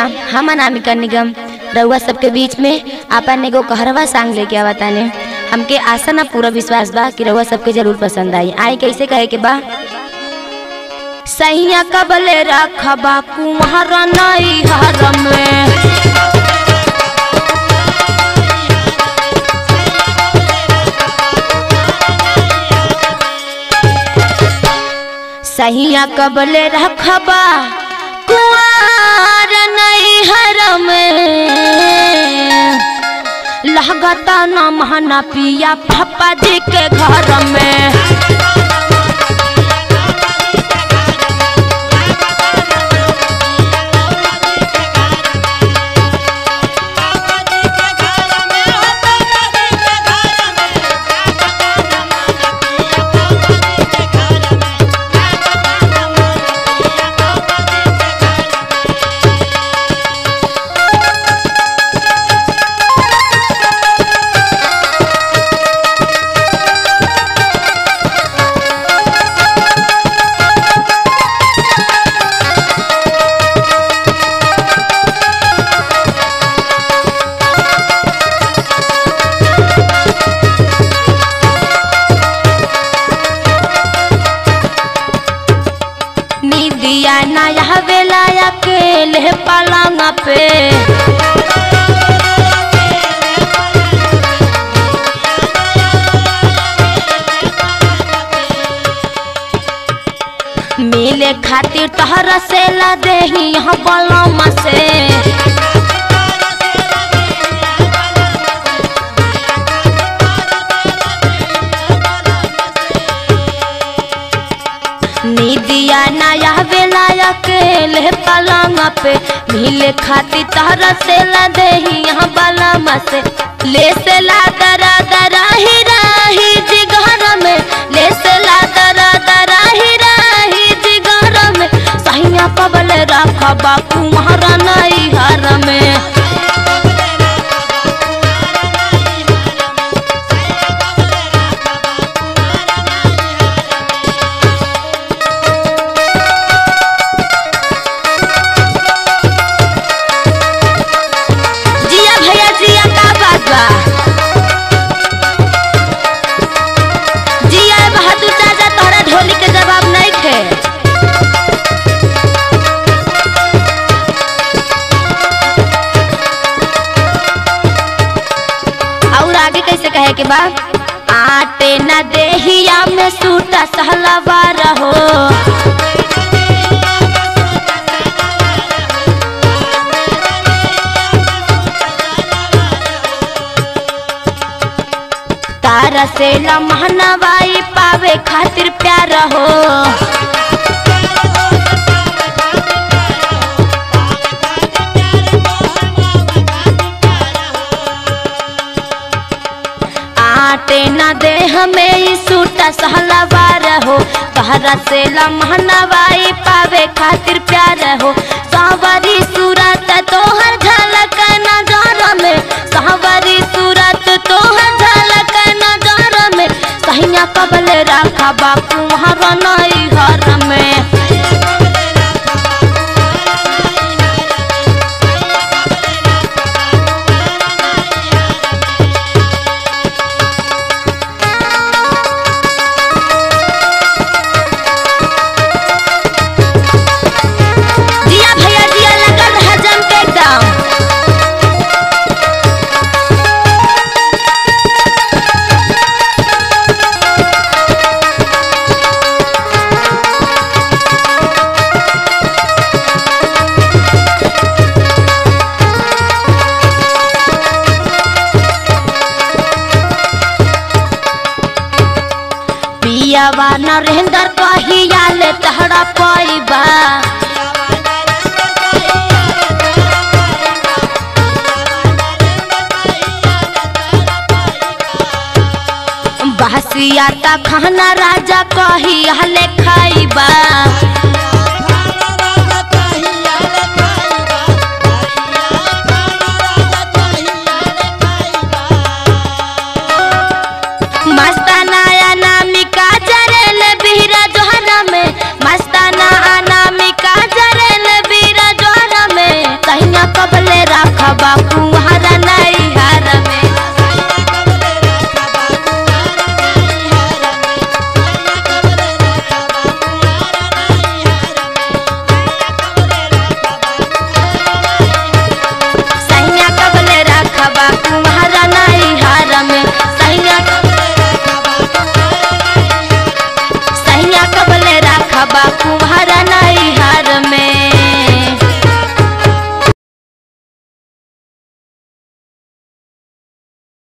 हम अनामिका निगम रउआ सबके बीच में आपन एगो कहरवा सांग लेके आवा ताने हमके आशा ना पूरा विश्वास बा कि रउआ सबके जरूर पसंद आई आई कैसे कहे के बा सैया कबले रखबा कुंवर नई हर में सहिया कबले रखबा कुआर नहीं हरम लगता न महना पिया पापा जी के घर में निदिया नया बेला अकेले पलंग पे मिले खातिर तहरा से ला देही यहाँ बलम से निदिया नया बेला अकेले पलंग पे मिले खातिर तहरा से ला देही यहाँ बलम से ले से ला दरा दरा ही राही जिगर में ले से ला दरा दरा ही राही जिगर में सहिया कबल रखबा कुम्हारा नई हर में जिया भैया जिया का बात बा जिया बहादुर चाचा तोहरा ढोली के जवाब नहीं खे और आगे कैसे कहे के बा आटे न देहिया में सूटा सहलवा रहो तारा से लमहनवाई पावे खातिर प्यार हो आटे न दे हमें ई सूटा सहलवार हो तारा से लमहनवाई पावे खातिर प्यार हो सावरी सूरत तोहर झलक नजर में सावरी सूरत तोहर झलक नजर में सहिया कबल रखा बापू हर नई घर में जिया भैया जिया लगल है जम के एकदम पियावा नरेंद्र कहिया ले तहरा पैबा बहसिया ता खाना राजा कहिया ले खाइबा